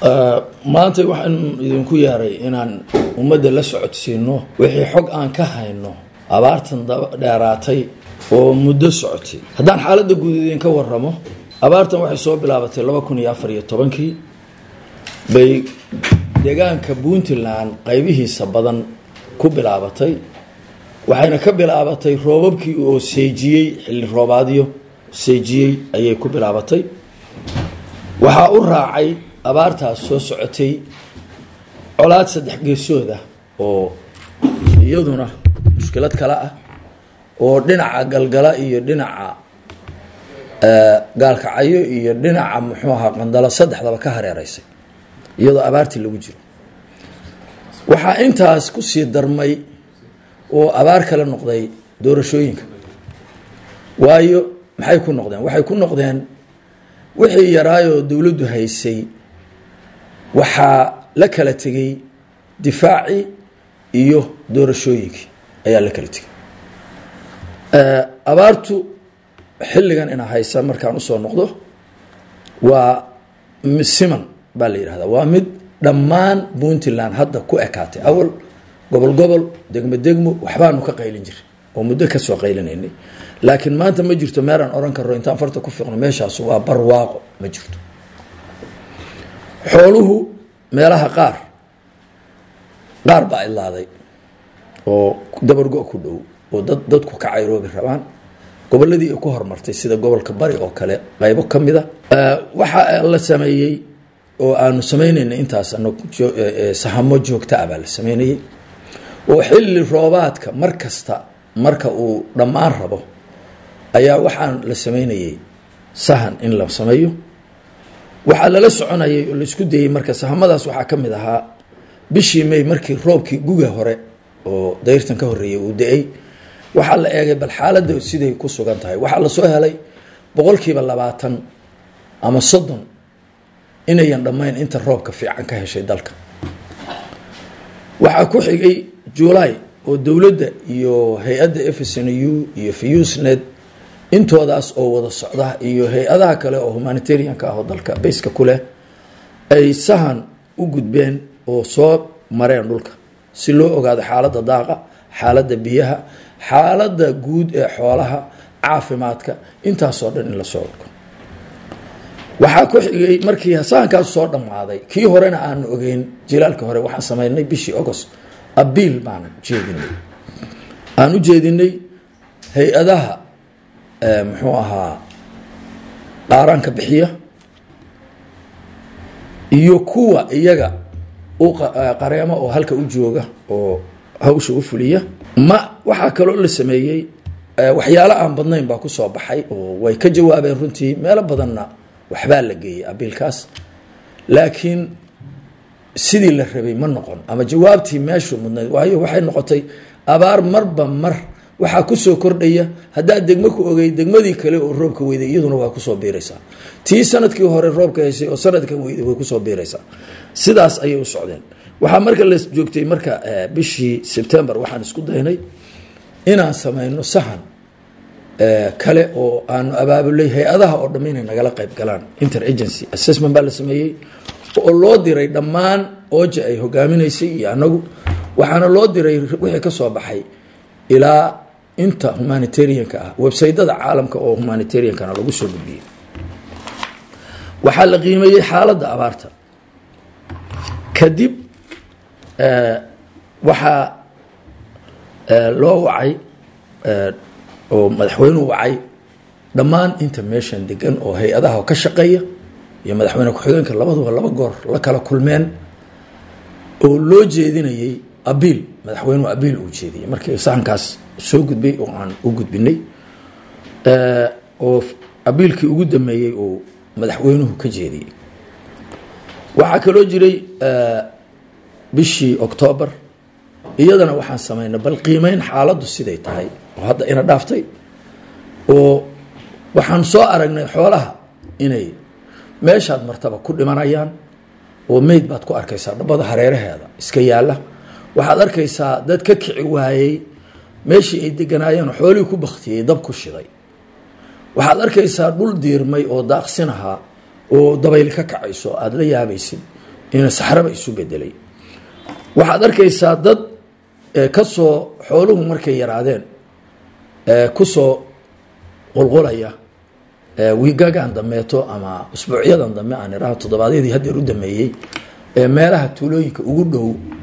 maanta waxaan idinku yeeray inaan ummadda la socodsiino wixii xog aan ka hayno abaartan dheeraatay oo muddo socotay haddaan xaaladda guud idinka waramo abaartan waxay soo bilaabatay laba kun iyo afar iyo tobankii bay deegaanka puntland qaybihiisa badan ku bilaabatay waxayna ka bilaabatay roobabkii oo seejiyey xilli roobaadyo seejiyey ayay ku bilaabatay waxaa u raacay abaartaas soo socotay colaad saddex geesooda oo iyaduna mushkilad kale ah oo dhinaca galgala iyo dhinaca gaalkacyo iyo dhinaca muxuu ahaa qandalo saddexdaba ka hareereysay iyadoo abaartii lagu jiro waxaa intaas kusii darmay oo abaar kale noqday doorashooyinka waayo maxay ku noqdeen waxay ku noqdeen wixii yaraayoo dowladdu haysay waxaa la kala tegey difaacii iyo doorashooyinkii ayaa la kala tegey abaartu xilligan ina haysa markaan usoo noqdo waa siman baa la yidhahdaa waa mid dhammaan puntland hadda ku ekaatay awal gobol gobol degmo degmo waxbaanu ka qaylin jiray oo muddo kasoo qaylinaynay laakiin maanta ma jirto meelaan oran karo intaan farta ku fiiqno meeshaas waa barwaaqo ma jirto xooluhu meelaha qaar qaar baa idlaaday oo dabargo ku dhow oo dad dadku ka cayroobi rabaan goboladii ay ku hormartay sida gobolka bari oo kale qaybo ka mida waxaa la sameeyey oo aanu sameynayna intaas sahamo joogta ah baa la sameynayey oo xilli roobaadka mar kasta marka uu dhammaan rabo ayaa waxaan la sameynayey sahan in la sameeyo waxaa lala soconayay oo laisku dayey marka sahamadaas waxaa ka mid ahaa bishii may markii roobkii guga hore oo dayrtan ka horreeyay uu da-ay waxaa la eegay bal xaaladda siday ku sugan tahay waxaa lasoo helay boqolkiiba labaatan ama soddon inayan dhammayn inta roobka fiican ka heshay dalka waxaa ku xigay july oo dowladda iyo hay-adda fsnu iyo fusnet intoodaas oo wada socda iyo hay-adaha kale oo humanitarianka ah oo dalka bayska ku leh ay sahan u gudbeen oo soo mareen dhulka si loo ogaado xaaladda daaqa xaaladda biyaha xaaladda guud ee xoolaha caafimaadka intaasoo dhan in lasoo orko waxaa ku xigay markii sahankaas soo dhammaaday kii horena aanu ogeyn jilaalka hore waxaan sameynay bishii agost abiil baan jeedinay aan u jeedinay hay-adaha muxuu ahaa qaaraanka bixiya iyo kuwa iyaga u qareemo oo halka u jooga oo hawsha u fuliya ma waxaa kaloo la sameeyey waxyaalo aan badnayn baa kusoo baxay oo way ka jawaabeen runtii meelo badanna waxbaa la geeyey abiilkaas laakiin sidii la rabay ma noqon ama jawaabtii meeshu mudnayd waayo waxay noqotay abaar marba mar waxaa kusoo kordhaya haddaad degmo ku ogey degmadii kale oo roobka weyday iyaduna waa kusoo biiraysaa tii sanadkii hore roobka heshay oo sanadkan weyday way kusoo biiraysaa sidaas ayay u socdeen waxaa marka la joogtay marka bishii sebtember waxaan isku daynay inaan sameyno sahan kale oo aanu abaabulay hay-adaha oo dham inay nagala qayb galaan interagency assessment baa la sameeyey oo loo diray dhammaan ooja ay hogaaminaysay iyo anagu waxaana loo diray wixii ka soo baxay ilaa inta humanitarianka ah websaytada caalamka oo humanitariankana lagu soo gudbiyey waxaa la qiimeeyey xaaladda abaarta kadib waxaa loo wacay oo madaxweynuhu wacay dhammaan inta meeshan degan oo hay-adaha ka shaqeeya iyo madaxweyne ku-xigeenka labaduba laba goor la kala kulmeen oo loo jeedinayey abiil madaxweynuhu abiil uu jeediyey markii sahankaas soo gudbay oo aan u gudbinay oo abiilkii ugu dameeyey oo madaxweynuhu ka jeediyey waxaa kaloo jiray bishii octoobar iyadana waxaan sameynay bal qiimeyn xaaladdu siday tahay oo hadda ina dhaaftay oo waxaan soo aragnay xoolaha inay meeshaad martaba ku dhimanayaan oo meyd baad ku arkaysaa dhabbada hareeraheeda iska yaalla waxaad arkaysaa dad ka kici waayey meeshii ay deganaayeen xoolihii ku baktiyey dab ku shiday waxaad arkaysaa dhul diirmay oo daaqsin ahaa oo dabayl ka kacayso aada la yaabaysid inuu saxraba isu bedelay waxaad arkaysaa dad kasoo xooluhu markay yaraadeen kusoo qulqulaya wiigagan dambeeto ama usbuucyadan dambe aan idhaho toddobaadyadii haddeer u dameeyey meelaha tuulooyinka ugu dhow